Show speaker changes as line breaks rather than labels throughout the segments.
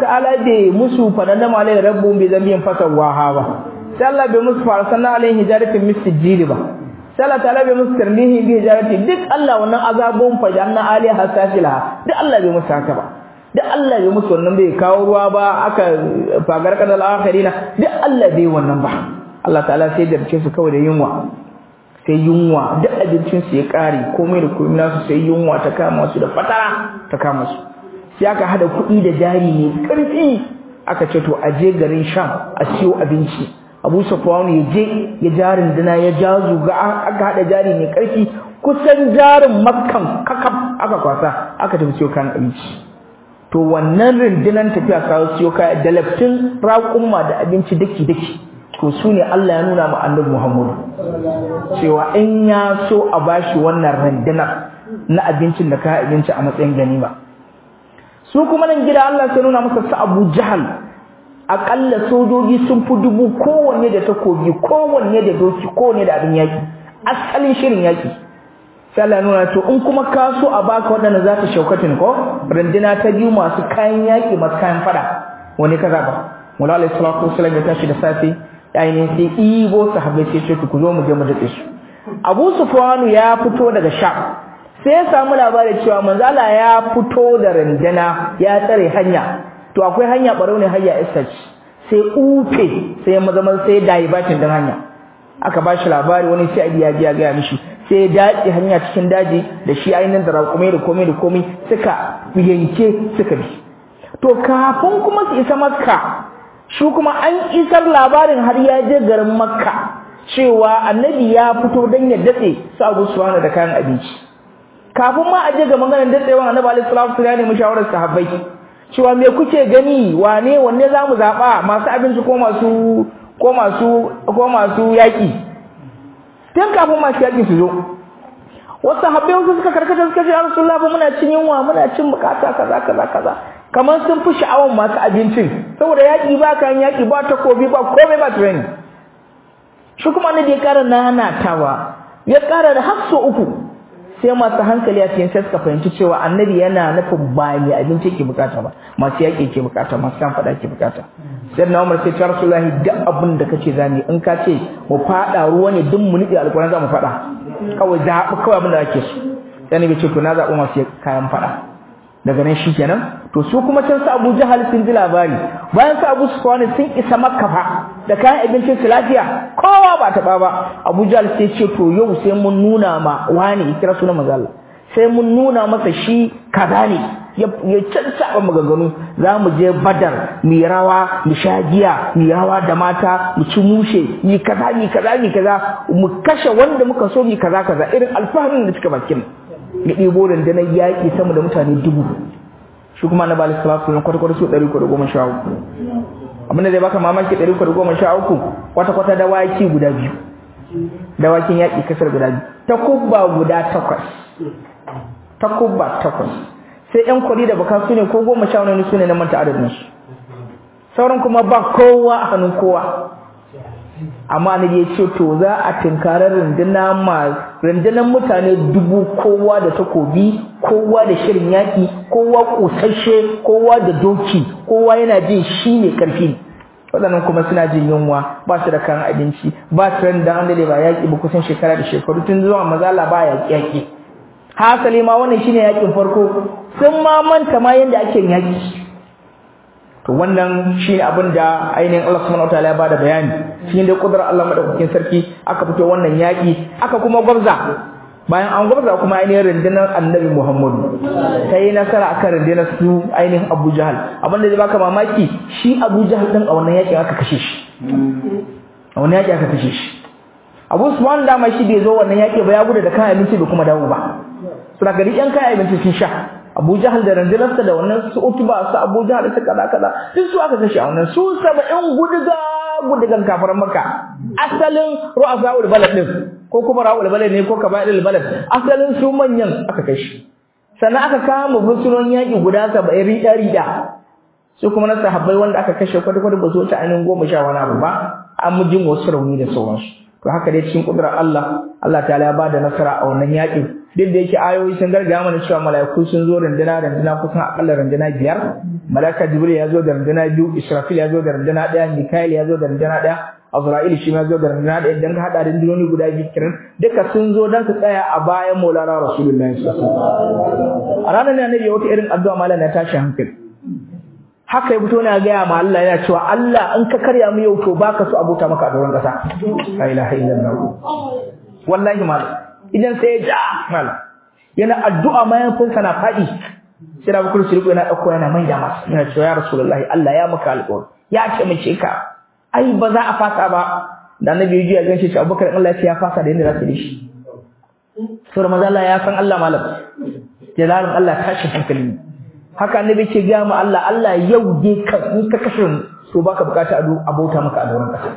ta'ala bai musu fadanna malai rabbu bi zambiyin fasawaha ba sai Allah bai musu farsanna alaihi hijaratin misjili ba sai Allah ta'ala bai musu tarmihi bi hijarati duk Allah wannan azabun fajanna aliha safila duk Allah bai musu haka ba duk Allah bai musu wannan bai kawo ruwa ba aka fagar kadal akhirina duk Allah bai wannan ba Allah ta'ala sai da su kawai da yunwa sai yunwa duk abincin su ya kare komai da komai nasu sai yunwa ta kama su da fatara ta kama su sai aka hada kuɗi da jari ne karfi aka ce to aje garin Sham a siyo abinci Abu Sufyan ya je ya jarin dina ya jazu ga aka hada jari ne karfi kusan jarin Makkan kakaf aka kwasa aka tafi siyo kan abinci to wannan rundunan tafiya kawo siyo kaya da laftin raƙumma da abinci daki daki to su ne Allah ya nuna ma annabi Muhammadu cewa in ya so a bashi wannan rundunar na abincin da kaya abinci a matsayin ganima su kuma nan gida Allah sai nuna masa su Abu Jahal akalla sojoji sun fi dubu kowanne da takobi kowanne da doki kowanne da abin yaki asalin shirin yaki sai Allah nuna to in kuma ka so a baka waɗanda za ta shaukatin ko runduna ta biyu masu kayan yaki masu kayan fada wani ka zaba Mula alaihi salatu wasallam ya tashi da safe ainihin sai ibo sahabbai sai ce ku zo mu je mu dace su Abu Sufyan ya fito daga Sham sai ya samu labarin cewa manzala ya fito da runduna ya tsare hanya to akwai hanya barau ne hayya isach sai ufe sai ya maza sai dai bakin din hanya aka bashi labari wani sai ya ji ya ga mishi sai ya dace hanya cikin daji da shi ainihin da raƙumai da komai da komai suka yanke suka bi to kafin kuma su isa makka shi kuma an isar labarin har ya je garin makka cewa annabi ya fito don ya datse su abu suwana da kayan abinci kafin ma a je ga maganar datsewan annabi alaihi salatu wasallam ya nemi shawarar sahabbai cewa me kuke gani wane wanne zamu zaba masu abinci ko masu ko masu ko masu yaki tun kafin masu yaki su zo wasu sahabbai wasu suka karkata suka ce ya rasulullah ba muna cin yunwa muna cin bukata kaza kaza kaza kamar sun fi sha'awan masu abincin saboda yaki ba kan yaki ba takobi ba komai ba training shi kuma ne da ya kara nanatawa ya kara da har uku sai masu hankali a cikin sai suka fahimci cewa annabi yana nufin ba mai abinci ke bukata ba masu yaƙi ke bukata masu kan faɗa ke bukata sai na umar sai ta rasulullahi duk abin da kace zani in ka ce mu faɗa ruwa ne duk mu niɗe alƙur'ani za mu faɗa kawai zaɓi kawai abin da ake so sai ne ce to na zaɓi masu kayan faɗa daga nan shikenan to su kuma can su Abu Jahal sun ji labari bayan su Abu Sufyan sun isa Makka fa da kayan abincin su lafiya kowa ba ta ba Abu Jahal sai ce to yau sai mun nuna ma wani kira sunan manzo Allah sai mun nuna masa shi kaza ne ya cancaba maganganu za mu je badar mu rawa mu sha giya mu rawa da mata mu ci mushe mu kaza mu kaza mu kaza mu kashe wanda muka so mu kaza kaza irin alfaharin da suka bakin ya ɗebo rundunar yaƙi sama da mutane dubu shi kuma na bali salatu na kwata-kwata su ɗari kwata goma sha uku abin da zai baka mamaki ɗari kwata goma sha uku kwata-kwata dawaki guda biyu dawakin yaƙi kasar guda biyu takubba guda takwas takubba takwas sai ƴan kwari da baka su ne ko goma sha wani su ne na manta adadin su sauran kuma ba kowa a hannun kowa amma ne ya ce to za a tinkarar runduna ma rundunar mutane dubu kowa da takobi kowa da shirin yaki kowa kusashe kowa da doki kowa yana jin shi ne karfi waɗannan kuma suna jin yunwa ba su da kayan abinci ba su ran da andale ba yaki ba kusan shekara da shekaru tun zuwa mazala ba yaki yaki hasali ma wannan shine yakin farko sun ma manta ma yanda ake yaki to wannan shine abin da ainihin Allah subhanahu wataala ya bada bayani shine da kudrar Allah madaukakin sarki aka fito wannan yaki aka kuma gwabza bayan an gwabza kuma ainihin rundunar Annabi Muhammadu ta yi nasara akan rundunar su ainihin Abu Jahal abin da zai baka mamaki shi Abu Jahal din a wannan yaki aka kashe shi a wannan yaki aka kashe shi Abu Sufyan da ma shi bai zo wannan yaki ba ya gudu da kayan abinci bai kuma dawo ba suna gari yan kayan abinci sun sha Abu Jahal da randunarsa da wannan su Utba su Abu Jahal su kaza kaza duk su aka kashe a wannan su 70 guduga gudugan kafaran Makka asalin ru'asaul balad din ko kuma ra'ul balad ne ko kaba'il balad asalin su manyan aka kashe sannan aka kama fursunan yaki guda 70 rida rida su kuma na sahabbai wanda aka kashe kwata kwata ba su ta ainihin goma sha wani abu ba an mujin wasu rauni da sauransu to haka dai cikin kudurar Allah Allah ta'ala ya bada nasara a wannan yakin duk da yake ayoyi sun gargaya mana cewa mala'iku sun zo runduna runduna kusan akalla runduna biyar mala'ika jibril ya zo da runduna biyu israfil ya zo da runduna ɗaya mikael ya zo da runduna ɗaya azra'il shi ma zo da runduna ɗaya idan ka haɗa rundunoni guda biyu kiran duka sun zo don su tsaya a bayan maulana rasulullahi sallallahu alaihi wasallam a ranar ne annabi wata irin addu'a malam na tashi hankali haka ya fito na gaya ma Allah yana cewa Allah in ka karya mu yau to baka so abota maka a doron kasa la ilaha illallah wallahi malam idan sai ya ja malam yana addu'a mayafinsa na faɗi sai da bukuru shirku yana ɗauko yana mai da masa yana cewa ya rasulullahi Allah ya maka alƙawari ya ce mace ka ai ba za a fasa ba da annabi ya ji ya ganshi shi abubakar Allah ya ce ya fasa da yadda za su yi shi saboda maza Allah ya san Allah malam jalalin Allah tashi hankali ne haka annabi ce ga mu Allah Allah yau dai ka in ka kashe to baka bukata abota maka a doron kasa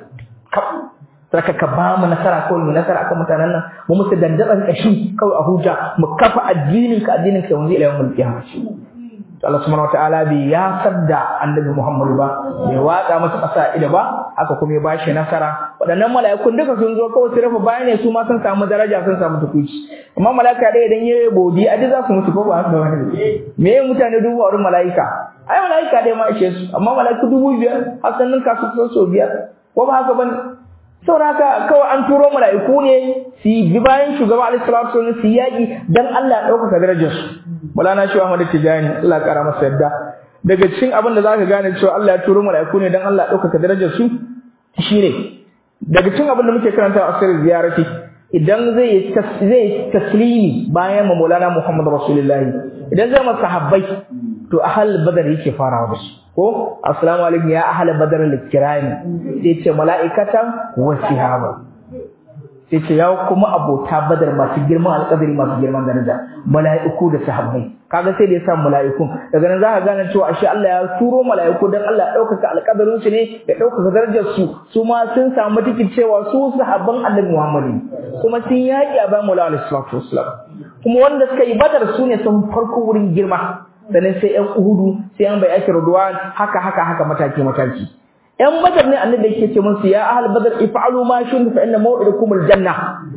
saka ka ba mu nasara ko mu nasara akan mutanen nan mu musu dandaban kashi kawai a huja mu kafa addinin ka addinin ka wanzu ila yawmul qiyamah to Allah subhanahu wataala bai ya sadda annabi Muhammad ba bai watsa masa kasa ida ba haka kuma ya bashi nasara waɗannan mala'ikun duka sun zo kawai su rafa bayan ne su ma sun samu daraja sun samu tukuci amma mala'ika dai idan yayi bodi a za su mutu ko ba haka ba me mutane dubu a wurin mala'ika ai mala'ika dai ma ishe su amma mala'iku dubu biyar hasan nan ka su so biyar ko ba haka bane saboda haka kawai an turo mala'iku ne su bi bayan shugaba alaihi salatu wasallam su yaki dan Allah ya dauka darajar su Maulana Shehu Ahmad Tijani Allah ya kara masa yadda daga cikin abin da zaka gane cewa Allah ya turo mala'iku ne dan Allah ya dauka darajar su shine daga cikin abin da muke karanta a asirin ziyarati idan zai zai taslimi bayan Maulana Muhammad Rasulullahi idan zai masa sahabbai to ahal badar yake farawa da su ko assalamu alaikum ya ahla badar al-kirami sai ce mala'ikatan wa sihaba sai ce ya kuma abota badar masu girman alƙadari masu girman daraja mala'iku da sahabbai kaga sai da ya sa mala'ikun daga nan zaka gane cewa ashe Allah ya turo mala'iku dan Allah ya ɗaukaka alƙadarin su ne ya ɗaukaka darajar su su ma sun samu tikin cewa su sahabban Annabi Muhammad kuma sun yaƙi a bayan Maulana sallallahu alaihi wasallam kuma wanda suka yi badar su ne sun farko wurin girma sannan sai ƴan uhudu sai ƴan bai'ati ridwan haka haka haka mataki mataki ƴan badar ne annabi yake ce musu ya ahal badar if'alu ma shun fa inna maw'idukum aljanna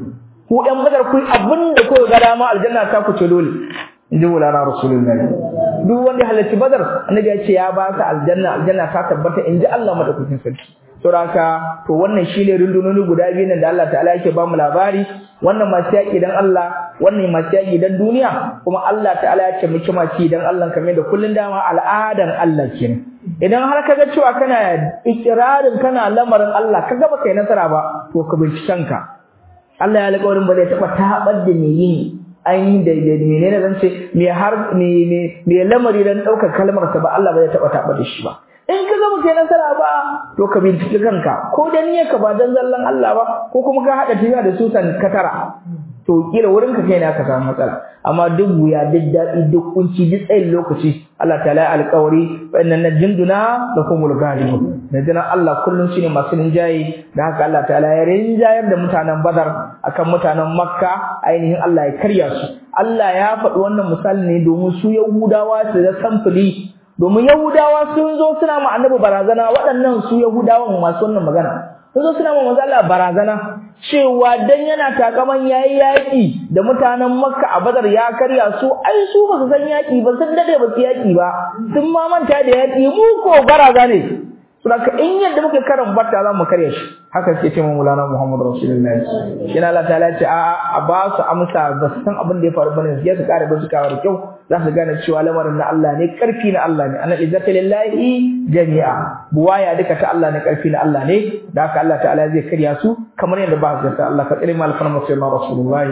ku ƴan badar ku abinda ku ga dama aljanna ta ku ce dole inji mulana rasulullahi duk wanda halarci badar annabi ya ce ya ba ka aljanna aljanna ta tabbata inji Allah madaukakin sarki saboda to wannan shine rundunoni guda biyu nan da Allah ta'ala yake ba mu labari wannan masu yaƙi dan Allah wannan masu yaƙi dan duniya kuma Allah ta'ala ya ce miki maci dan Allah kamar da kullun dama al'adan Allah kenan idan har kaga cewa kana ikirarin kana lamarin Allah kaga baka yi nasara ba to ka binciken ka Allah ya alƙawarin ba zai taɓa taɓar da me yin ainihin da menene zan ce me har me me lamari dan ɗaukar kalmar sa ba Allah ba zai taɓa taɓar da shi ba in ka ga baka nasara ba to ka binciki kanka ko dan niyyar ka ba dan zallan Allah ba ko kuma ka hada tiya da susan katara to kila wurin ka kai ne aka samu matsala amma duk wuya duk dadi duk kunci duk tsayin lokaci Allah ta'ala ya alƙawari fa inna najinduna lakumul ghalibun najina Allah kullun shine masu rinjaye da haka Allah ta'ala ya rinjayar da mutanen Badar akan mutanen Makka ainihin Allah ya karya su Allah ya faɗi wannan misali ne domin su Yahudawa su da samfuli domin Yahudawa sun zo suna ma annabi barazana waɗannan su Yahudawan masu wannan magana sun zo suna ma manzo Allah barazana cewa dan yana takaman yayi yaki da mutanen Makka a Badar ya karya su ai su ba su san yaki ba sun dade ba su yaki ba sun ma manta da yaki mu ko baraza ne saboda in yadda muke karan batta za mu karya shi haka ce ce Maulana Muhammad Rasulullahi shi na Allah ta'ala ce a a ba su amsa ba su san abin da ya faru bane su kare ba su kawo da kyau za su gane cewa lamarin na Allah ne karfi na Allah ne anal izzati lillahi jami'a buwaya duka ta Allah ne karfi na Allah ne da haka Allah ta'ala zai karya su kamar yadda ba su ta Allah ka tsare mal farma sai ma rasulullahi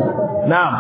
na'am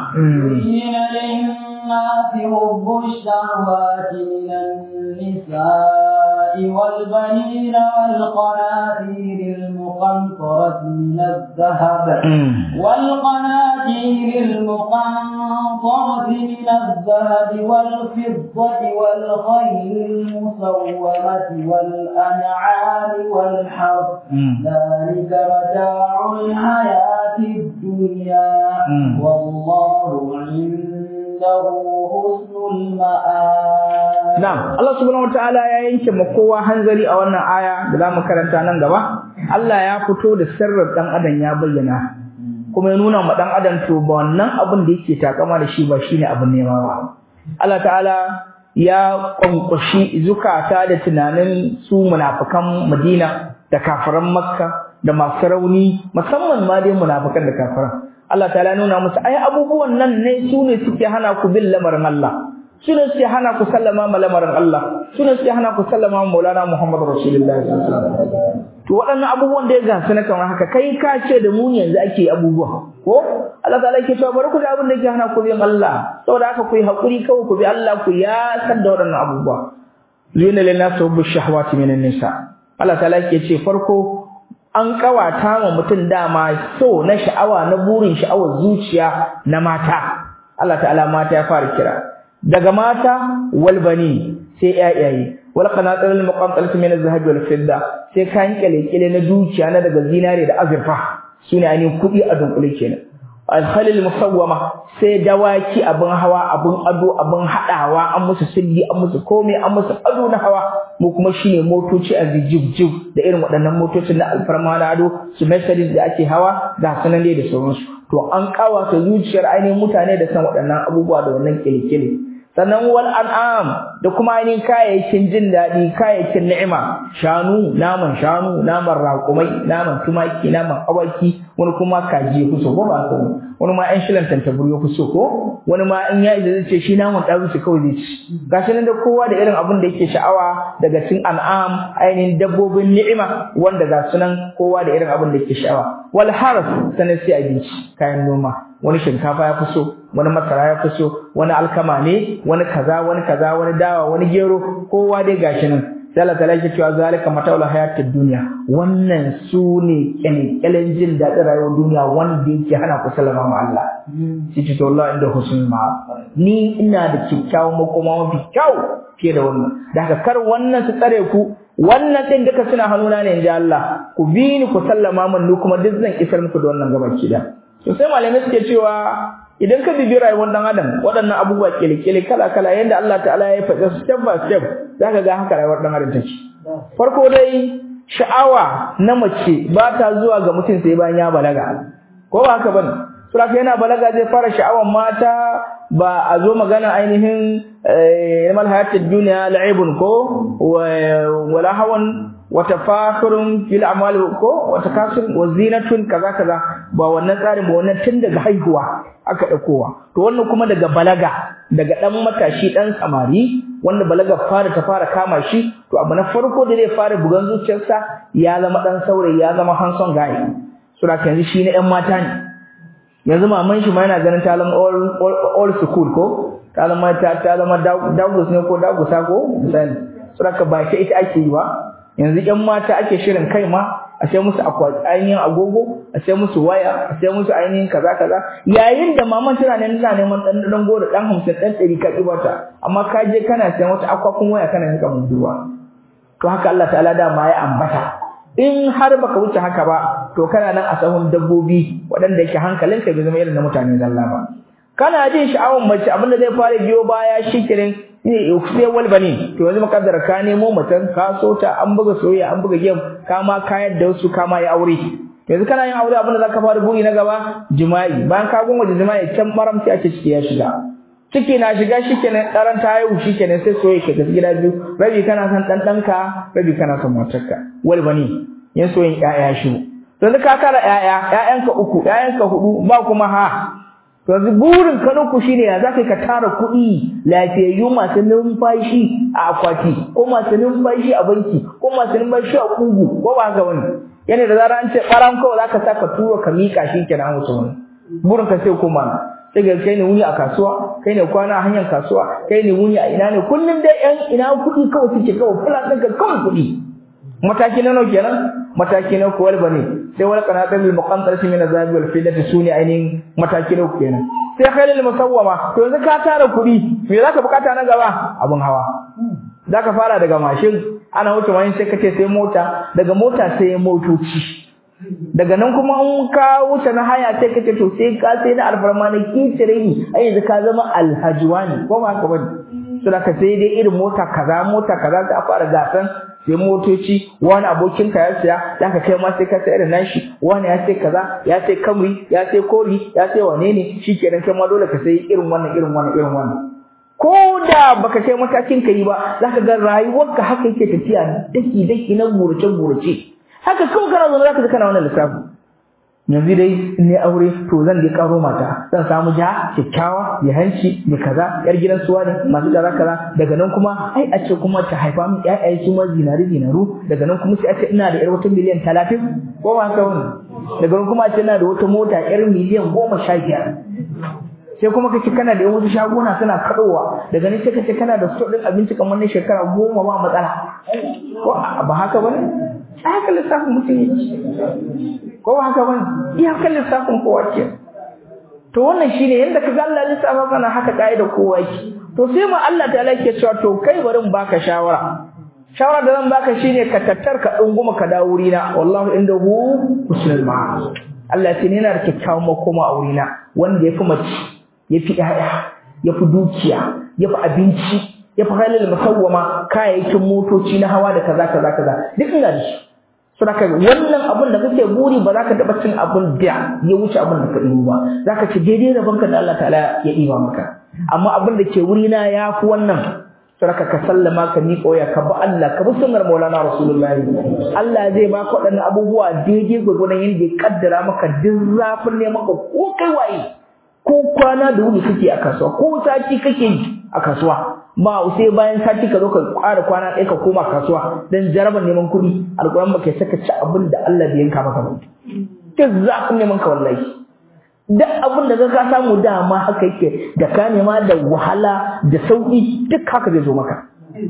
الناس حب الشهوات من النساء والبنين والقناطير المقنطرة من الذهب والقناطير المقنطرة من الذهب والفضة والخيل المسومة والأنعام والحرث ذلك متاع الحياة الدنيا والله عنده حسن المآب
نعم الله سبحانه وتعالى ya yanke ma kowa hanzari a wannan aya da zamu karanta nan gaba Allah ya fito da sirrin dan adam ya bayyana kuma ya nuna ma dan adam to ba wannan abin da yake takama da shi ba shine abin nema ba Allah ta'ala ya kwankwashi zukata da tunanin su munafikan Madina da kafiran Makka da masu rauni musamman ma dai munafikan da kafiran Allah ta'ala nuna musu ai abubuwan nan ne su ne suke hana ku bin lamarin Allah su ne suke hana ku sallama ma lamarin Allah su ne suke hana ku sallama ma Maulana Muhammad Rasulullahi sallallahu alaihi wasallam to waɗannan abubuwan da ya gasu na kamar haka kai ka ce da mu yanzu ake abubuwa ko Allah ta'ala yake cewa bari ku da abin da yake hana ku bin Allah saboda haka ku yi hakuri kawai ku bi Allah ku ya san da waɗannan abubuwa zuyina lin nas hubbu shahawati minan nisa Allah ta'ala yake ce farko an kawata wa mutum dama so na sha'awa na burin sha'awar zuciya na mata Allah ta'ala mata ya fara kira daga mata wal bani sai yayaye wal qanatir al muqantarati min az-zahab wal fidda sai kayan kyale na dukiya na daga zinare da azurfa sune ainihin kudi a dunkule kenan al-khalil musawwama sai dawaki abin hawa abin ado abin hadawa an musu silli an musu komai an musu ado na hawa mu kuma shine motoci a jijjib da irin waɗannan motocin na alfarma na ado su Mercedes da ake hawa da sanan da sauransu to an kawata zuciyar ainihin mutane da san waɗannan abubuwa da wannan kilikili sannan wal an'am da kuma ainihin kayayyakin jin daɗi kayayyakin ni'ima shanu naman shanu naman raƙumai naman tumaki naman awaki wani kuma kaji ya kuso ko ba ka wani ma ɗan shilan tantabur ya kuso ko wani ma in ya zai ce shi naman ɗaru su kawai zai ci gashi nan da kowa da irin abin da yake sha'awa daga cikin an'am ainihin dabbobin ni'ima wanda ga sunan kowa da irin abin da yake sha'awa wal harf sanan sai abinci kayan noma wani shinkafa ya fi so wani masara ya fi so wani alkama ne wani kaza wani kaza wani dawa wani gero kowa dai gashi nan sai Allah ta'ala yake cewa zalika mata'ul hayatid dunya wannan su ne kyalkyalen jin daɗin rayuwar duniya wanda yake hana ku sallama ma Allah shi to Allah inda husnul ma ni ina da kyakkyawan makoma mafi kyau fiye da wannan da haka kar wannan su tsare ku wannan din duka suna hannuna ne inji Allah ku bi ni ku sallama min ni kuma duk zan isar muku da wannan gabaki da to sai malamai suke cewa idan ka bibi rayuwar dan adam waɗannan abubuwa kele-kele kala-kala yadda Allah ta'ala ya faɗa step by step zaka ga haka rayuwar dan adam take farko dai sha'awa na mace ba ta zuwa ga mutum sai bayan ya balaga ko ba haka bane saboda yana balaga zai fara sha'awar mata ba a zo magana ainihin yamal hayatid dunya la'ibun ko wala hawan watafakhurun fil a'mal ko watakasur wa zinatun kaza kaza ba wannan tsarin ba wannan tun daga haihuwa aka dakowa to wannan kuma daga balaga daga dan matashi dan samari wanda balaga fara ta fara kama shi to abu na farko da zai fara bugan zuciyarsa ya zama dan saurayi ya zama hanson guy so da yanzu shi na yan mata ne yanzu maman shi ma yana ganin ta zama all, all, school ko ta zama ta zama dagus ne ko dagusa ko misali so da ba shi ita ake yi ba yanzu ƴan mata ake shirin kai ma a sai musu ainihin agogo a sai musu waya a sai musu ainihin kaza kaza yayin da maman tana nan tana neman dan dan goro dan hamsin dan ɗari ka ibata amma ka je kana sayan wata akwakun waya kana nika munduwa to haka Allah ta'ala da ma ya ambata in har baka wuce haka ba to kana nan a sahun dabbobi waɗanda yake hankalinka bai zama irin na mutane zalla ba kana jin sha'awar mace abinda zai fara biyo baya shikenan ne sai wal bane to yanzu makaddara ka nemo mutan ka so ta an buga soyayya an buga game ka ma kayar da wasu ka ma yi aure yanzu kana yin aure abinda zaka fara buri na gaba jima'i bayan ka gunwa da jima'i can maram sai ake ciki ya shiga ciki na shiga shikenan karan ta haihu shikenan sai soyayya ke tafi gida biyu rabi kana son dan danka rabi kana son matarka wal bane yan soyayya ƴaƴa shi yanzu ka kara ƴaƴa ƴaƴanka uku ƴaƴanka hudu ba kuma ha to yanzu burin ka ku shine ya zaka ka tara kuɗi lafiyayyu masu numfashi a akwati ko masu numfashi a banki ko masu numfashi a kugu ko ba haka wani yana da zarar an ce ɓaran kawai zaka sa ka tura ka miƙa shi kenan wuce wani burin ka sai kuma sai ga kai ne wuni a kasuwa kai ne kwana a hanyar kasuwa kai ne wuni a ina ne kullum dai yan ina kuɗi kawai suke kawai fulan ɗinka kawai kuɗi mataki na nawa kenan mataki na kuwar bane sai wal qanatir bil muqantarati min azabi wal fidati suni ainihin mataki na kenan sai khailul musawwama to yanzu ka tara kuɗi me zaka bukata na gaba abun hawa zaka fara daga mashin ana wuce wani sai kace sai mota daga mota sai motoci daga nan kuma in ka wuce na haya sai kace to sai ka sai na alfarma na kitire ni ai yanzu ka zama alhajwani ko ba haka bane saboda sai dai irin mota kaza mota kaza sai a fara gasan sai motoci wani abokin ka ya siya zaka kai ma sai ka sai irin nashi wani ya sai kaza ya sai kamri ya sai kori ya sai wane ne shikenan kai ma dole ka sai irin wannan irin wannan irin wannan ko da baka kai matakin ka yi ba zaka ga rayuwarka haka yake tafiya daki daki na gurace gurace haka kawai kana zo zaka ji kana wannan lissafi yanzu dai in ne aure to zan je karo mata zan samu ja kyakkyawa mai hanci mai kaza yar gidan suwa ne masu kaza kaza daga nan kuma ai a ce kuma ta haifa min ƴaƴaye su ma zinari zinaru daga nan kuma sai a ce ina da yar wata miliyan talatin ko ba haka wani daga nan kuma a ce ina da wata mota yar miliyan goma sha biyar sai kuma kace kana da wasu shaguna suna kadowa daga nan sai kace kana da sto din abinci kamar na shekara goma ba matsala ko ba haka bane haka lissafin mutum yake ko ba haka bane iya kan lissafin kowa ke to wannan shine yanda ka ga Allah lissafa kana haka kaida kowa yake to sai ma Allah ta'ala yake cewa to kai bari in baka shawara shawara da zan baka shine ka tattar ka dunguma ka dawo wurina wallahu indahu husnul ma'ab Allah ya ce yana da kyakkyawan makoma a wurina wanda yafi mace yafi ƴaƴa yafi dukiya yafi abinci yafi halal musawwama kayayyakin motoci na hawa da kaza kaza kaza duk ina da shi saboda wannan abin da kake buri ba za ka taɓa cin abin da ya wuce abin da ka ɗibo ba za ka ci daidai rabon ka da Allah ta'ala ya ɗiba maka amma abin da ke wuri na ya fi wannan saboda ka sallama ka miƙa waya ka bi Allah ka bi sunnar Maulana Rasulullahi Allah zai baka waɗannan abubuwa daidai gwagwadon yadda ya kaddara maka duk zafin ne maka ko kai waye ko kwana da wuni kake a kasuwa ko sati kake yi a kasuwa ba sai bayan sati ka zo ka ƙara kwana ɗaya ka koma kasuwa dan jarabar neman kuɗi alƙur'an baka saka ci abin da Allah bai yanka maka ba duk zafin neman ka wallahi duk abin da ka samu dama haka yake da ka nema da wahala da sauƙi duk haka zai zo maka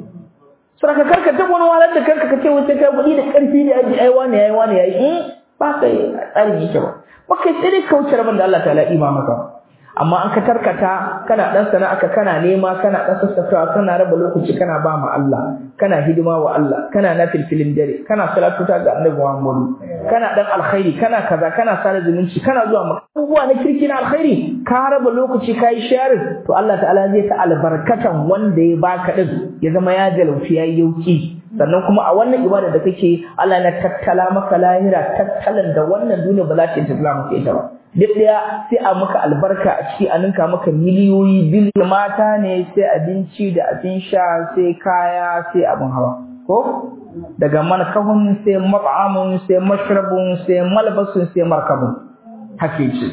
saboda karka ta wani wahalar da kanka kace wace kai kuɗi da ƙarfi da yaji ai wani yayi wani yayi in ba kai tsari yake ba ba kai sai dai kauce rabin da Allah ta'ala ima maka amma an ka tarkata kana dan sana'aka kana nema kana dan sassafawa kana raba lokaci kana ba mu Allah kana hidima wa Allah kana nafilfilin dare kana salatu ta ga Annabi Muhammad kana dan alkhairi kana kaza kana sada zumunci kana zuwa abubuwa na kirki na alkhairi ka raba lokaci kai share to Allah ta'ala zai ta albarkatan wanda ya baka din ya zama ya jalauci yayi yauki sannan kuma a wannan ibada da kake Allah na tattala maka lahira tattalan da wannan duniya ba za ta tattala maka ita ba duk daya sai a maka albarka a ciki a ninka maka miliyoyi biliyan mata ne sai abinci da abin sha sai kaya sai abin hawa ko daga manakahun sai mat'amun sai mashrabun sai malbasun sai markabun hake ce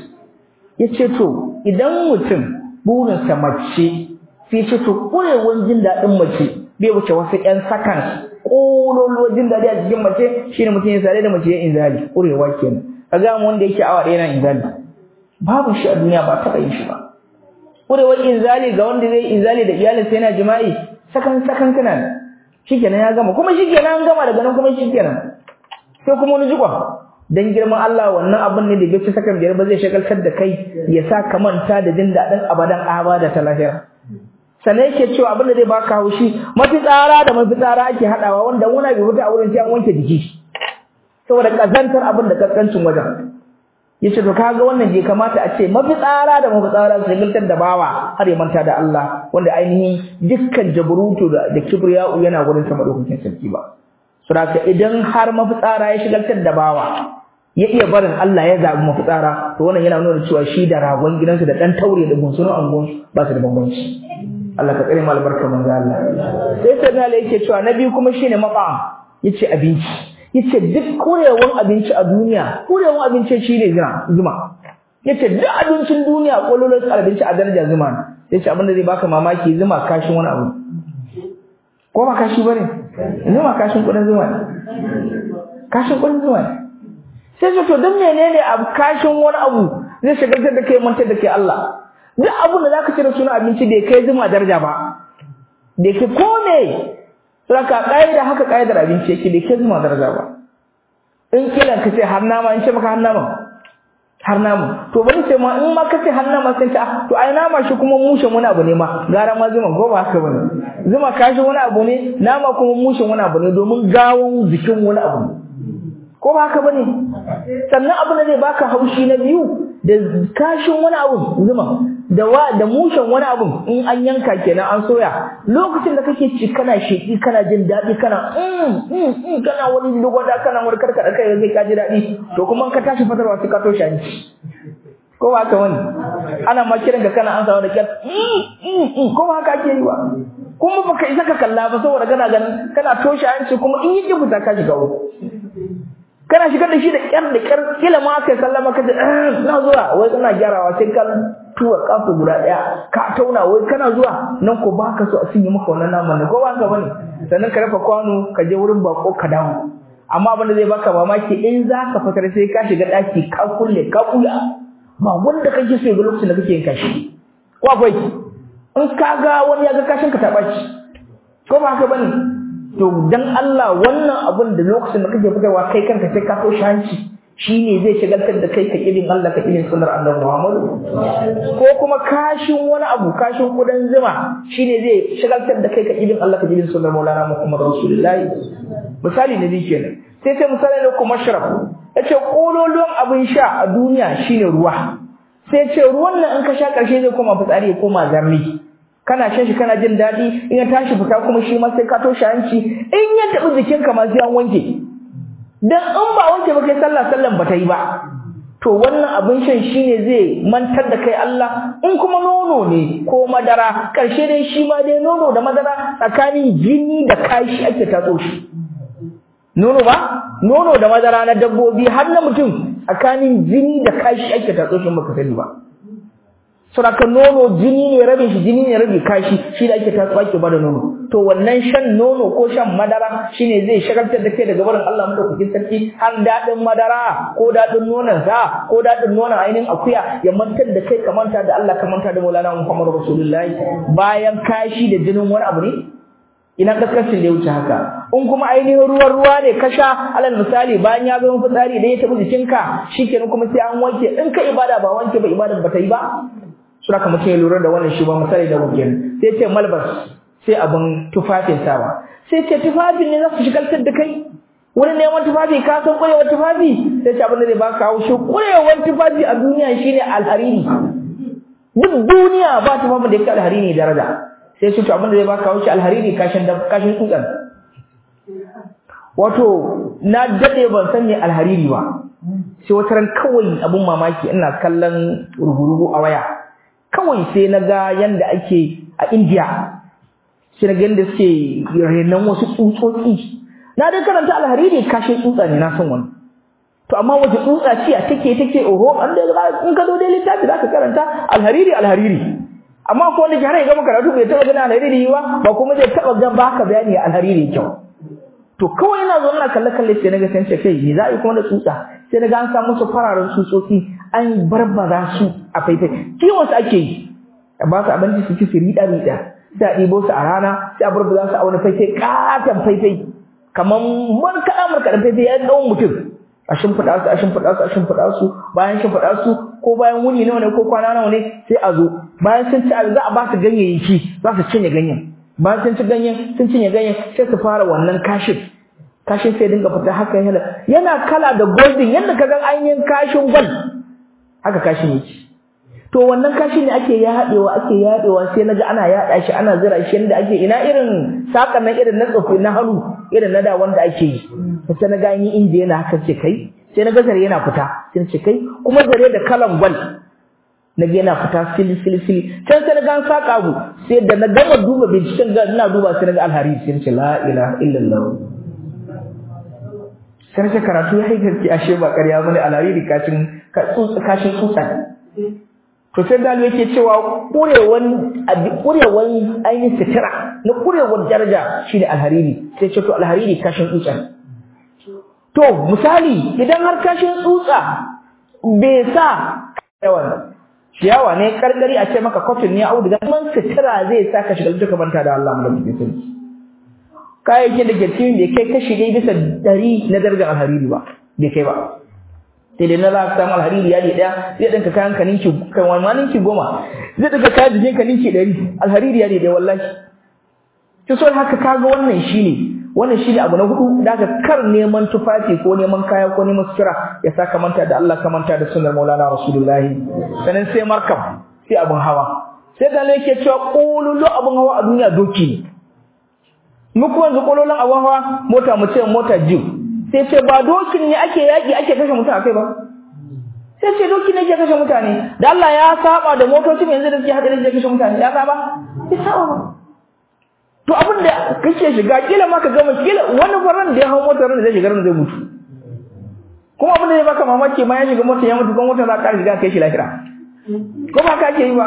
yace to idan mutum burinsa mace sai ce to kurewan jin daɗin mace bai wuce wasu ƴan sakan ƙololuwar jin daɗi a cikin mace shine mutum ya sare da mace ya inzali kurewa kenan kaga mu wanda yake awa ɗaya na inzali babu shi a duniya ba taɓa yin shi ba kurewar inzali ga wanda zai inzali da iyalinsa yana jima'i sakan sakan kana ne shikenan ya gama kuma shikenan an gama daga nan kuma shikenan sai kuma wani jikwa dan girman Allah wannan abin ne da bai ci sakan biyar ba zai shagaltar da kai ya sa ka manta da jin daɗin abadan abada ta lahira sannan yake cewa abin da zai baka haushi mafitsara da mafitsara ake haɗawa wanda wani bai fita a wurin sai an wanke jiki saboda kazantar abin da kaskancin wajen yace to kaga wannan bai kamata a ce mafitsara da mafitsara su giltar da bawa har ya manta da Allah wanda ainihin dukkan jabrutu da, da kibriya'u yana gurin sama dokokin sarki ba saboda idan har mafitsara ya shigaltar da bawa ya iya barin Allah ya zabi mafitsara to wannan yana nuna cewa shi da ragon gidansu da dan taure da gunsunan angon ba su da bambanci Allah ka tsare mu albarka manzo Allah sai sai Allah yake cewa nabi kuma shine maqam yace abinci yace duk kurewan abinci a duniya kurewan abinci shine zuma zuma yace duk abincin duniya kololon abinci a daraja zuma yace abin da zai baka mamaki zuma kashin wani abu ko ba kashi bane zuma kashin kudin zuma ne kashin kudin zuma ne sai to dan menene abu kashin wani abu zai shagaltar da kai mantar da kai Allah duk abin da zaka cire suna abinci da kai zuma daraja ba da ke kome Saka ƙa'ida haka ƙa'idar abinci yake da ke zuma daraja ba. In kila ka ce har nama in ce maka har nama. Har nama. To bari ce ma in ma ka ce har nama sai ta to ai nama shi kuma mushen wani abu ne ma gara ma zuma ko ba haka bane. Zuma kashi wani abu ne nama kuma mushen wani abu ne domin gawon jikin wani abu ne. Ko ba haka bane? Sannan abu da zai baka haushi na biyu da kashin wani abu zuma da wa da mushen wani abu in an yanka kenan an soya lokacin da kake ci kana sheki kana jin daɗi kana mm mm mm kana wani dogoda kana wani karkada kai sai ka ji daɗi to kuma ka tashi fatarwa sai ka toshe hanci ko ba ka wani ana ma kiran ka kana an samu da kyar ko ba ka ke yi ba kuma baka isa ka kalla ba saboda kana ganin kana toshe hanci kuma in yi fita ka shiga uku kana shigar da shi da kyar da kyar kila ma kai sallama ka ce na zuwa wai kana gyarawa sai ka tuwa kafu guda daya ka tauna wai kana zuwa nan ko baka so a sinye maka wannan naman ne ko ba ka bane sannan ka rafa kwano ka je wurin bako ka dawo amma abin da zai baka mamaki in za ka fitar sai ka shiga daki ka kulle ka kula ba wanda kake so ga lokacin da kake yin kashi ko akwai in ka ga wani ya ga kashin ka ta baci ko ba haka bane to dan Allah wannan abin da lokacin da kake fitarwa kai kanka sai ka so hanci shine zai shagaltar da kai ka irin Allah ka irin sunnar Annabi Muhammad ko kuma kashin wani abu kashin kudan zuma shine zai shagaltar da kai ka irin Allah ka irin sunnar Maulana Muhammad Rasulullahi misali ne dai kenan sai sai misali ne kuma sharaf yace kololuwan abin sha a duniya shine ruwa sai ce ruwan nan in ka sha karshe zai koma fitsari ya koma zarni kana shan shi kana jin daɗi in ya tashi fita kuma shi ma sai ka toshe hanci in ya taɓi jikinka ma sai an wanke dan in ba wanke ba kai sallah sallan ba ta yi ba to wannan abin shan shine zai mantar da kai Allah in kuma nono ne ko madara karshe dai shi ma dai nono da madara tsakanin jini da kashi ake tatso shi nono ba nono da madara na dabbobi har na mutum tsakanin jini da kashi ake tatso shi baka sani ba saboda nono jini ne rabin shi jini ne rabi kashi shi da ake tatso ake bada nono to wannan shan nono ko shan madara shine zai shagaltar da kai daga barin Allah madaukakin sarki har dadin madara ko dadin nonon sa ko dadin nonon ainihin akuya ya mantar da kai ka manta da Allah ka manta da Maulana Muhammad Rasulullahi bayan kashi da jinin wani abu ne ina kaskancin da ya wuce haka in kuma ainihin ruwan ruwa ne ka sha alal misali bayan ya zama fitsari da ya tabi jikinka shikenan kuma sai an wanke in ka ibada ba wanke ba ibadar ba ta yi ba sura kamar mutum ya lura da wannan shi ba misali da wuken sai ce malbas sai abin tufafin sawa sai ce tufafin ne za su shigaltar da kai wani neman tufafi ka san kurewar tufafi sai ce abin da zai baka haushi kurewar tufafi a duniya shine alhariri duk duniya ba tufafin da ya kai alhariri daraja sai su to abin da zai baka haushi alhariri kashin da kashin tsutsan wato na dade ban san me alhariri ba sai wata ran kawai abun mamaki ina kallon rugurugu a waya kawai sai na ga yanda ake a India sai na ga yanda suke renon wasu tsutsotsi na dai karanta alhariri kashin tsutsa ne na san wani to amma wace tsutsa ce a take take oho an da in ka zo dai littafi zaka karanta alhariri alhariri amma ko wanda ke har ya gama karatu bai taba ganin alhariri ba ba kuma zai taba ga baka bayani alhariri kyau to kawai ina zo ina kalle kalle sai naga san ce kai me za a yi kuma da tsutsa sai naga an samu su fararen tsutsotsi an barbaza su a faifai kiwon su ake yi a ba su abinci su ci su riɗa riɗa sai a ɗibo su a rana sai a barbaza su a wani faifai katon faifai kamar markaɗa markaɗa faifai ya ɗau mutum a shimfiɗa su a shimfiɗa su a shimfiɗa su bayan shimfiɗa su ko bayan wuni nawa ne ko kwana nawa ne sai a zo bayan sun ci za a ba su ganyayyaki za su cinye ganyen bayan sun ci ganyen sun cinye ganyen sai su fara wannan kashin kashin sai dinga fita haka yana yana kala da golden yadda ka ga ainihin kashin gwal haka kashin yake to wannan kashin ne ake yaɗewa ake yaɗewa sai naga ana yaɗa shi ana zira shi yadda ake ina irin sakan nan irin na tsofi na hannu irin na da wanda ake yi sai na ga yin inda yana haka ce kai sai na ga zare yana fita sai ce kai kuma zare da kalan gwal na ga yana fita fili fili fili can sai na ga an saka abu sai da na gama duba binciken ga ina duba sai na ga alhari sai ce la ilaha illallah sai na karatu ya haikarci ashe ba ƙarya bane alhari kashin kashin tsutsa to sai dalu yake cewa kurewan kurewan ainihin sitira na kurewan daraja shine alhariri sai ce to alhariri kashin tsutsa to misali idan har kashin tsutsa bai sa yawan ciyawa ne karkari a ce maka cotton ne auduga man sitira zai sa ka shiga duka manta da Allah mu da mutum kayayyakin da ke cikin bai kai kashi dai bisa dari na darajar alhariri ba bai kai ba sai dai na za ka samu alhariri yadi daya zai dinka kayan ka ninki kan wani ma ninki goma zai dinka kayan jikin ka ninki ɗari alhariri yadi daya wallahi to so haka kaga wannan shine wannan shine abu na hudu da ka kar neman tufafi ko neman kaya ko neman sutura ya saka manta da Allah ka manta da sunnar Maulana Rasulullah sanan sai markab sai abin hawa sai da yake cewa kololo abin hawa a duniya doki ne mu kuma yanzu kololon abin hawa mota mu ce mota jiw sai ce ba dokin ne ake yaki ake kashe mutum akai ba sai ce doki ne ke kashe mutane da Allah ya saba da motocin yanzu da suke hadari da kashe mutane ya saba ya saba ba to abin da kake shiga kila ma ka gama kila wani faran da ya hawo motar da zai shiga ran zai mutu kuma abin da ya baka mamaki ma ya shiga motar ya mutu kuma motar za ka shiga kai shi lahira ko ba ka ke yi ba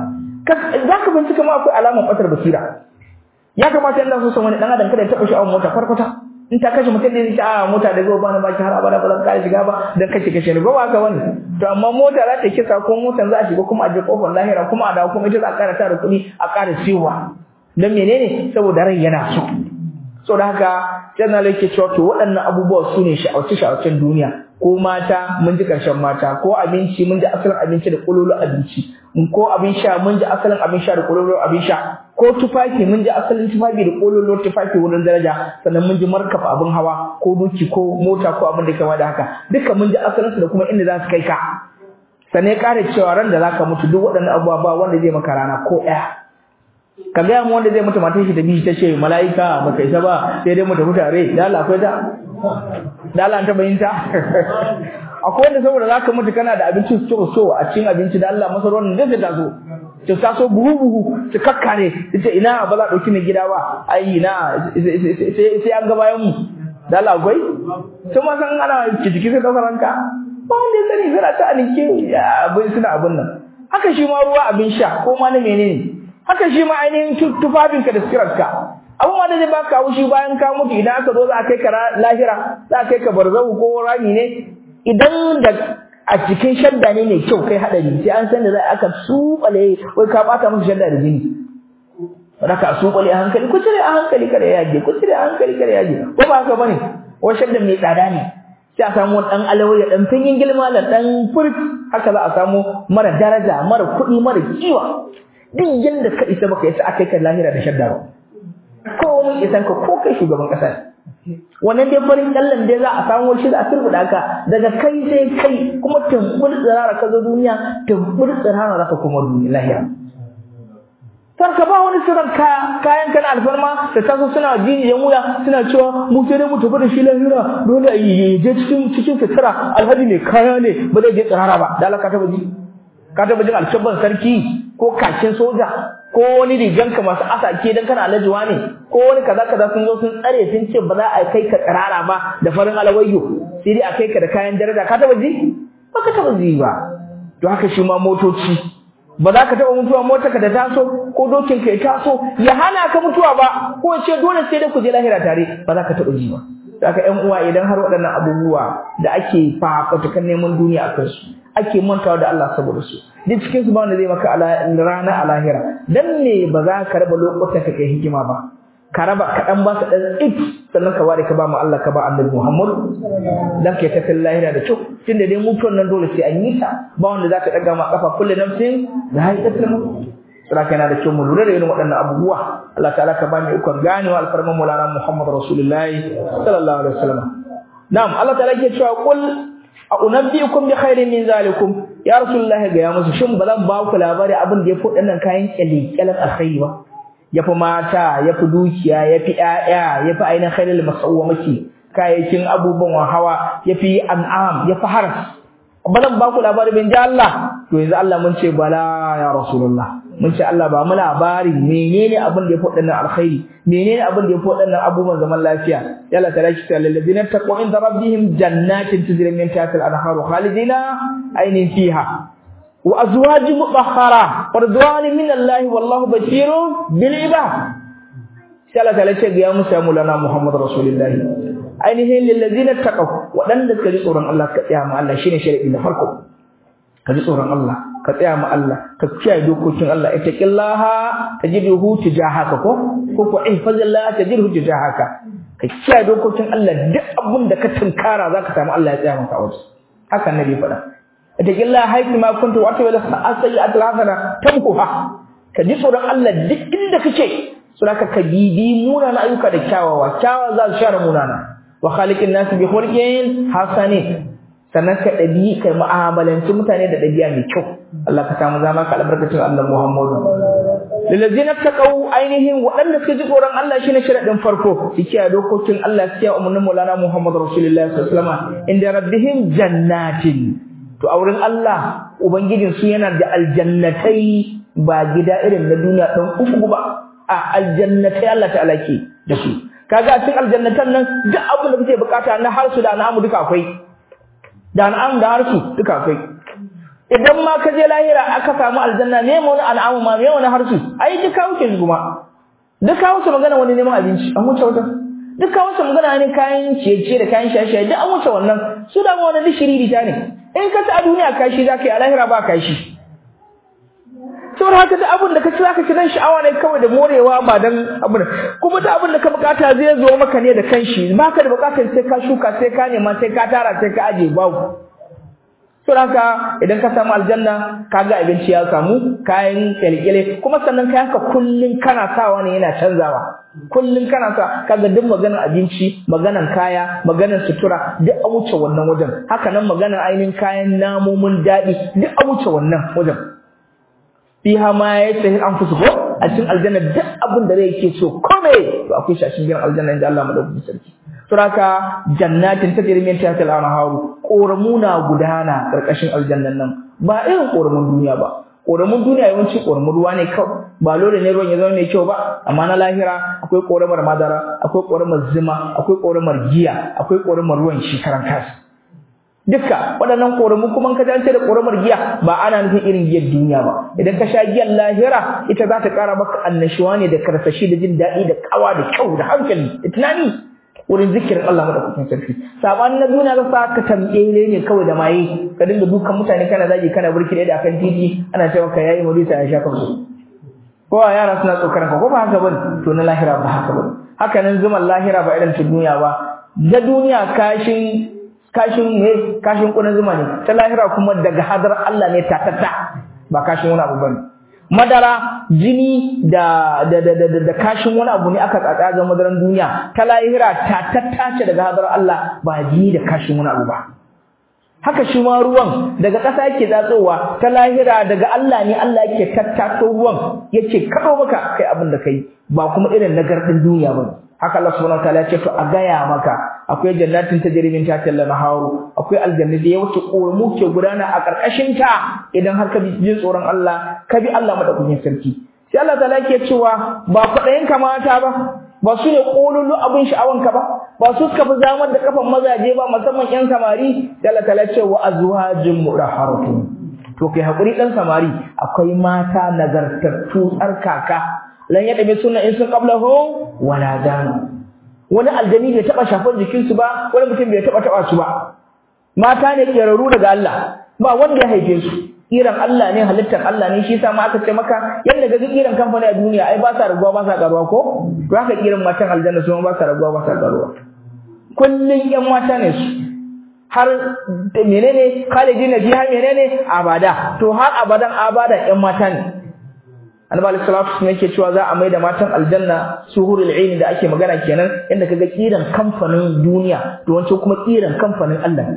za ka bincika ma akwai alamar batar basira ya kamata yanda so san wani dan adam kada ya taba shi a mota farkwata in ta kashe mutum ne zai a mota da gobe bana baki har abada ba zan kare shiga ba dan kashe kashe ne ba ba ka wani to amma mota za ta kisa ko motar za a shiga kuma a je kofar lahira kuma a dawo kuma ita za a kara tara kuɗi a kara siyowa dan menene saboda rai yana so so da haka janna yake cewa to waɗannan abubuwa su ne sha'awace sha'awacen duniya ko mata mun ji karshen mata ko abinci mun ji asalin abinci da kololo abinci ko abin sha mun ji asalin abin sha da kololo abin sha ko tufafi mun ji asalin tufafi da kololo tufafi wurin daraja sannan mun ji markab abin hawa ko duki ko mota ko abin da kama da haka duka mun ji asalin su da kuma inda za su kai ka sannan ya kare cewa ran da zaka mutu duk waɗannan abubuwa ba wanda zai maka rana ko ɗaya ka gaya mu wanda zai mutu matan shi da bishi ta ce mala'ika ba kai ta ba sai dai mu tafi tare da Allah akwai ta da Allah ta bayinta akwai wanda saboda zaka mutu kana da abinci so so a cikin abinci da Allah masar wannan zai ta so ta taso buhu buhu ta kakkare ita ina ba za dauki ne gida ba ai ina sai sai an ga bayan mu da Allah akwai to ma san ana jiki sai daukar ranka ba wanda ya sani zira ta anike abin suna abin nan haka shi ma ruwa abin sha ko ma na menene haka shi ma ainihin tufafinka da sirarka abin ma da zai baka haushi bayan ka mutu idan aka zo za a kai ka lahira za a kai ka barzahu ko rami ne idan da a cikin shadda ne mai kyau kai hadari sai an san da za aka subale wai ka bata musu shadda da jini raka subale a hankali ku cire a hankali kada ya yage ku cire a hankali kada ya yage ko ba haka bane wai shadda mai tsada ne sai a samu dan alawaya dan finyin gilma da dan furk haka za a samu mara daraja mara kuɗi mara kiwa duk yanda ka isa baka isa akai ka lahira da shadda ba ko mun isan ka ko kai shugaban kasa wannan dai farin kallan dai za a samu shi da a turbuda ka daga kai sai kai kuma tumbur tsirara ka zo duniya tumbur tsirara zaka kuma duniya lahira ka ba wani sirran kaya kayan kana alfarma da taso suna jini da muya suna cewa mu sai dai mu tafi da shi lahira dole a yi je cikin cikin fitara alhaji mai kaya ne ba zai je tsirara ba da Allah ka taba ji ka taba jin alshabban sarki ko kakin soja ko wani riganka masu asake dan kana alajuwa ne ko wani kaza kaza sun zo sun tsare sun ce ba za a kai ka tsirara ba da farin alawayyo sai dai a kai ka da kayan daraja ka taba ji ba ka taba ji ba to haka shi ma motoci ba za ka taba mutuwa motarka da taso ko dokin ka ya taso ya hana ka mutuwa ba ko ya ce dole sai dai ku je lahira tare ba za ka taba ji ba haka ƴan uwa idan har waɗannan abubuwa da ake fafatukan neman duniya a kansu ake mantawa da Allah saboda su duk cikin su ba wanda zai maka rana a lahira dan ne ba za ka raba lokutan ka kai hikima ba ka raba kaɗan ba ka ɗan it sannan ka ware ka ba mu Allah ka ba annabi Muhammad dan kai tafin lahira da kyau tunda dai mutuwan nan dole sai an yi ta ba wanda za ka ɗaga ma kafa kullu nafsin da haikatul mutu Sura yana da kyau mu lura da irin waɗannan abubuwa Allah ta'ala ka bani ikon ganewa alfarman Maulana Muhammad Rasulullahi sallallahu alaihi wasallam na'am Allah ta'ala ke cewa qul a unabbiukum bi khairin min zalikum ya rasulullahi ga ya musu shin ba zan ba ku labari abin da yafi waɗannan kayan kyalkyalan alkhairi ba yafi mata yafi dukiya yafi ƴaƴa yafi ainihin khairul masawwamaki kayayyakin abubuwan hawa yafi an'am yafi haras ba zan ba ku labari bin ji Allah to yanzu Allah mun ce bala ya rasulullah mun ce Allah ba mu labari menene abin da ya faɗa nan alkhairi menene abin da ya faɗa nan abubuwan zaman lafiya ya Allah ta'ala ki ta'ala ladina taqwa inda rabbihim jannatin tajri min tahtiha al-anharu khalidina aynin fiha wa azwajun mutahhara wa ridwanun min Allah wallahu basirun bil ibad sai Allah ta'ala ce ga ya musa mulana Muhammad rasulullahi ainihin lillazina taqaw wadanda suka ji tsoron Allah ka tsaya ma Allah shine sharadi na farko ka ji tsoron Allah ka tsaya ma Allah ka kiyaye dokokin Allah ittaqillaha tajiduhu tijahaka ko ko ko ihfazillah tajiduhu tijahaka ka kiyaye dokokin Allah duk abun da ka tunkara zaka samu Allah ya tsaya maka a wajen haka annabi faɗa ittaqillaha haythu ma kuntu wa atawalla as-sayyi'atu al-hasana tamkuha ka ji tsoron Allah duk inda kake so ka bibi munana ayyuka da kyawawa kyawawa za su share munana wa khaliqin nas bi khulqin hasanin sannan ka ɗabi ka mu'amalanci mutane da ɗabi'a mai kyau Allah ka samu zama ka albarkacin Allah Muhammadu lillazina taqaw ainihin waɗanda suka ji tsoron Allah shine sharadin farko su kiyaye dokokin Allah su kiyaye umarnin Maulana Muhammad Rasulullahi sallallahu alaihi wasallam inda rabbihim jannatin to a wurin Allah ubangijin su yana da aljannatai ba gida irin na duniya dan uku ba a aljannatai Allah ta'ala ke da su kaga a cikin aljannatan nan duk abin da kake bukata na harsu da na'amu duka akwai da na'am da harsu duka akwai idan ma ka je lahira aka samu aljanna me mu wani al'amu ma me wani harsu ai duka wuce kuma duka wuce magana wani neman abinci an wuce wata duka wuce magana ne kayan ciye-ciye da kayan shaye-shaye duk an wuce wannan su da ma wani dishiri ta ne in ka ci a duniya kashi za ka yi a lahira ba kashi saboda haka duk abin da ka ci za ka ci dan sha'awa ne kawai da morewa ba dan abin kuma duk abin da ka bukata zai zo maka ne da kanshi ba ka da bukatar sai ka shuka sai ka nema sai ka tara sai ka aje babu Sun haka idan ka samu aljanna ka ga abinci ya samu kayan kyalkyale kuma sannan kayan ka kullun kana sawa ne yana canzawa kullun kana sa kaga duk maganar abinci maganar kaya maganar sutura duk an wuce wannan wajen haka nan maganar ainihin kayan namomin daɗi duk an wuce wannan wajen fiha ma yastahi anfusuhu a cikin aljanna duk abin da rai yake so kome to akwai shi a cikin aljanna inda Allah madaukakin sarki suraka jannatin tajri min tahtiha al-anharu ƙoramuna gudana ƙarƙashin aljannan nan ba irin ƙoramun duniya ba ƙoramun duniya yawanci ƙoramun ruwa ne kawai ba dole ne ruwan ya zama mai kyau ba amma na lahira akwai ƙoramar madara akwai ƙoramar zuma akwai ƙoramar giya akwai ƙoramar ruwan shi karan kansa dukka waɗannan ƙoramu kuma ka dace da ƙoramar giya ba ana nufin irin giyar duniya ba idan ka sha giyar lahira ita za ta ƙara maka annashuwa ne da karsashi da jin daɗi da ƙawa da kyau da hankali da tunani wurin zikirin Allah madaukakin sarki sabanin na duniya ga ka tambele ne kawai da maye ka dinga dukan mutane kana zagi kana burki da akan titi ana cewa ka yayi murisa ya sha kansu ko yara suna tsokaran ka ko ba haka bane to na lahira ba haka bane haka nan zuman lahira ba irin ta duniya ba da duniya kashin kashin ne kashin kunan zuma ne ta lahira kuma daga hadar Allah ne tatatta ba kashin wani abu bane madara jini da da da da, da kashin wani abu ne aka tsatsa ga madaran duniya ta lahira ta tattace daga hadar Allah ba jini da kashin wani abu ba haka shi ma ruwan daga ƙasa yake tsatsowa ta lahira daga Allah ne Allah yake tattato ruwan yake kado maka kai abin da kai ba kuma irin nagardin duniya ba haka Allah subhanahu wataala ya ce to a gaya maka akwai jannatin tajri min tahtiha al-anharu akwai aljanna da yawace koramu ke gudana a karkashin ta idan har ka bi jin tsoron Allah ka bi Allah madaukakin sarki sai Allah ta'ala yake cewa ba kudayen kamata ba ba su ne kolulu abin sha'awanka ba ba su suka fi zamar da kafan mazaje ba musamman yan samari sai Allah ta'ala ce wa azwajin mudahharatun to kai hakuri dan samari akwai mata nagartattu tsarkaka lan yada bi sunna in sun qablahu wala dan wani aljani bai taba shafar jikin su ba wani mutum bai taba taba su ba mata ne keraru daga Allah ba wanda ya haife su kiran Allah ne halittar Allah ne shi yasa ma aka ce maka yanda ga kiran kamfani a duniya ai ba sa raguwa ba sa karuwa ko to haka kiran matan aljanna su ba sa raguwa ba sa karuwa kullun yan mata ne su har menene khalidina fiha menene abada to har abadan abada yan mata ne annabi alaihi salatu wasallam yake cewa za a maida matan aljanna suhurul aini da ake magana kenan inda kaga kiran kamfanin duniya to wancan kuma kiran kamfanin Allah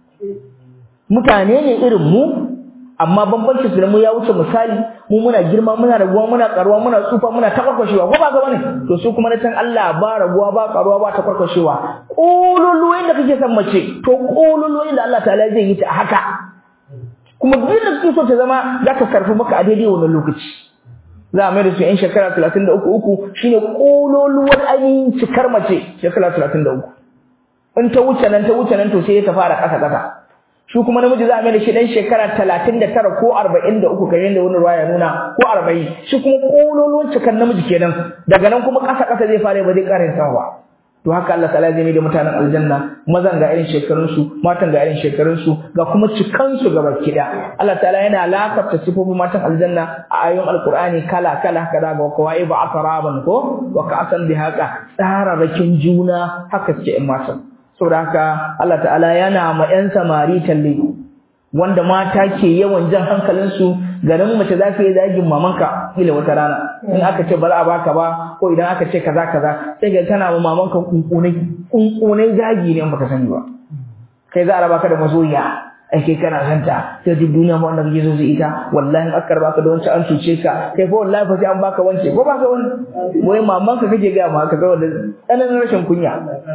mutane ne irin mu amma bambancin su da mu ya wuce misali mu muna girma muna raguwa muna karuwa muna tsufa muna takwarkwashewa ko ba ga bane to su kuma na san Allah ba raguwa ba karuwa ba takwarkwashewa kololuwa da kake san mace to kololuwa da Allah ta'ala zai yi ta haka kuma duk da kake so ta zama za ta karfi maka a daidai wannan lokaci za a mai da su yan shekara talatin da uku uku shine kololuwar ainihin cikar mace shekara talatin da uku in ta wuce nan ta wuce nan to sai ta fara ƙasa ƙasa shi kuma namiji za a mai da shi dan shekara talatin da tara ko arba'in da uku kamar yadda wani ruwa ya nuna ko arba'in shi kuma kololuwar cikar namiji kenan daga nan kuma ƙasa ƙasa zai fara ba zai ƙara yin ba to haka Allah ta'ala zai mai da mutanen aljanna mazan ga irin shekarun su matan ga irin shekarun su ga kuma cikan su gaba kida Allah ta'ala yana lakafta sifofin matan aljanna a ayoyin alqur'ani kala kala kaza ga kawai ba asaraban ko wa ka'san bi haka tsararrakin juna haka suke in matan saboda haka Allah ta'ala yana ma yan samari talle wanda mata ke yawan jan hankalin su garin mace za ka yi zagin mamanka kila wata rana in aka ce ba za a baka ba ko idan aka ce kaza kaza sai ga tana ma mamanka kunkunai kunkunai zagi ne in baka sani ba kai za a raba ka da masoyiya ai kai kana santa sai duk duniya ma wanda kake so su ita wallahi in aka raba ka da wancan an cuce ka kai fa wallahi fa sai an baka wance ko baka wani wai maman ka kake ga ma ka ga wanda tsananin rashin kunya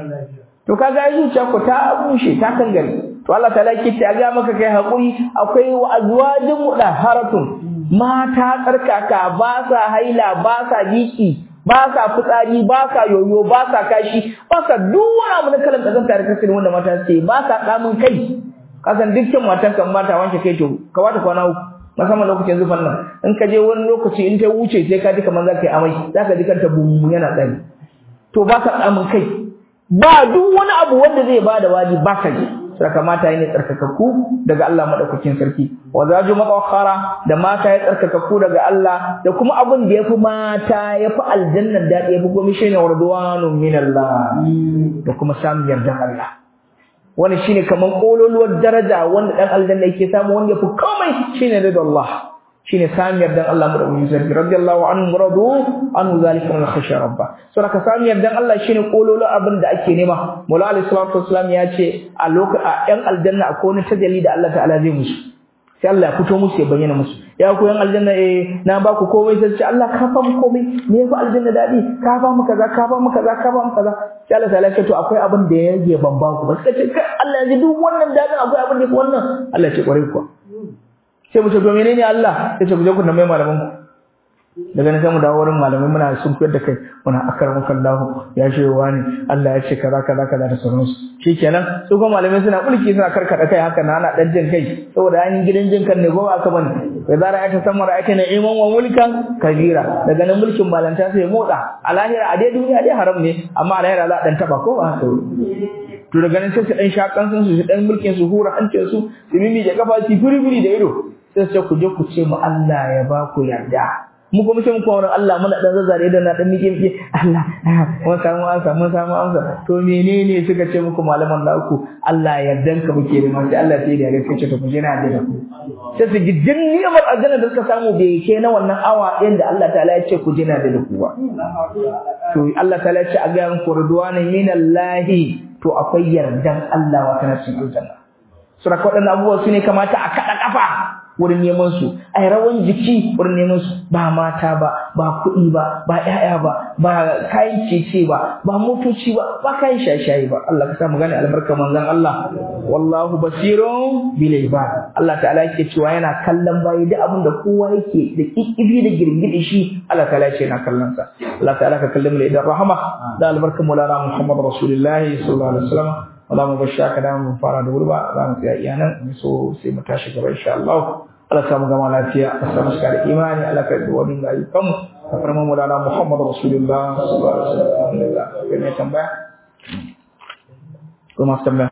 to kaga ai zuciya ko ta bushe ta kangare to Allah ta laki ta ga maka kai hakuri akwai wa azwajin mudaharatun mata tsarkaka ba sa haila ba sa biki ba sa fitsari ba sa yoyo ba sa kashi ba sa duk wani abu na kalan kazanta da kasance wanda mata ce ba sa kamun kai kasan dukkan matan kan mata wanke kai to ka wata kwana uku musamman lokacin zufan nan in ka je wani lokaci in ta wuce sai ka ji kamar za ka yi amai za ka ji kanta bumbu yana tsari to ba sa kamun kai ba duk wani abu wanda zai bada waji ba ka ji saka mata ne tsarkakakku daga Allah madaukakin sarki wa zaju matawakhara da mata ya tsarkakakku daga Allah da kuma abin da yafi mata yafi aljanna da yafi gomi shine warduwanun min Allah da kuma samun yardan Allah wani shine kaman kololuwar daraja wanda dan aljanna yake samu wanda yafi komai shine da Allah shine samun yardan Allah madaukakin sarki radiyallahu anhu radu anhu zalika min khashya rabba so ka samun yardan Allah shine kololo abin da ake nema Maula Ali sallallahu alaihi wasallam ya ce a lokacin a yan aljanna akwai wani tajalli da Allah ta'ala zai musu sai Allah ya fito musu ya bayyana musu ya ku yan aljanna eh na ba ku komai sai ce Allah ka fa mu komai me yafi aljanna dadi ka fa mu kaza ka fa mu kaza ka fa mu kaza sai Allah ta'ala ya ce to akwai abin da ya rage ban ba ku ba sai ce Allah ya ji duk wannan dadin akwai abin da ya fi wannan Allah ya ce kwarai kuwa sai mu ce to menene Allah sai ce ku je ku tambaye malaman ku daga nan sai mu dawo wurin malamai muna sun koyar da kai muna akramuka Allah ya ce wa ne Allah ya ce kaza kaza kaza da sauransu shikenan su kuma malamai suna kulki suna karkada kai haka na ana dan jin kai saboda an yi gidan jin kan ne ko aka bane da zara aka san mara aka na iman wa mulkan kabira daga nan mulkin malanta sai motsa a lahira a dai duniya dai haram ne amma a lahira za a dan taba ko ba haka to daga nan sai su dan shakan sun su dan mulkin su hura hancin su su mimi da kafa su furi furi da ido sai su ku je ku ce mu Allah ya ba ku yarda mu kuma sai mu kuma wurin Allah muna dan zazzare da na dan mike mike Allah mun samu amsa mun samu amsa to menene suka ce muku malaman da ku Allah yardan ka muke da mai Allah sai da ya ce to ku je na da ku sai su ji din ni'imar aljanna da suka samu bai ke na wannan awa ɗin da Allah ta'ala ya ce ku je na da ku ba to Allah ta'ala ya ce a ga ku ridwanan minallahi to akwai yardan Allah wa kana cikin aljanna sura waɗannan abubuwa su ne kamata a kaɗa ƙafa wurin neman su ai rawan jiki wurin neman su ba mata ba ba kuɗi ba ba ƴaƴa ba ba kayan cece ba ba motoci ba ba kayan shashayi ba Allah ka sa mu gane albarkar manzon Allah wallahu basirun bil ibad Allah ta'ala yake cewa yana kallon bayi duk abin da kowa yake da kikkibi da girgidi shi Allah ta'ala yake yana kallon sa Allah ta'ala ka kalle mu da idan rahama da albarkar maulana Muhammad rasulullahi sallallahu alaihi wasallam wala mu bashi aka da mu fara da wurba za mu tsaya iya nan so sai mu tashi gaba insha Allah Allah samu gama lafiya a samu shiga da imani Allah ka yi wani ga ayyukan mu ka farma mu da Muhammad Rasulullah sallallahu alaihi wasallam alhamdulillah kai mai tambaya ko ma tambaya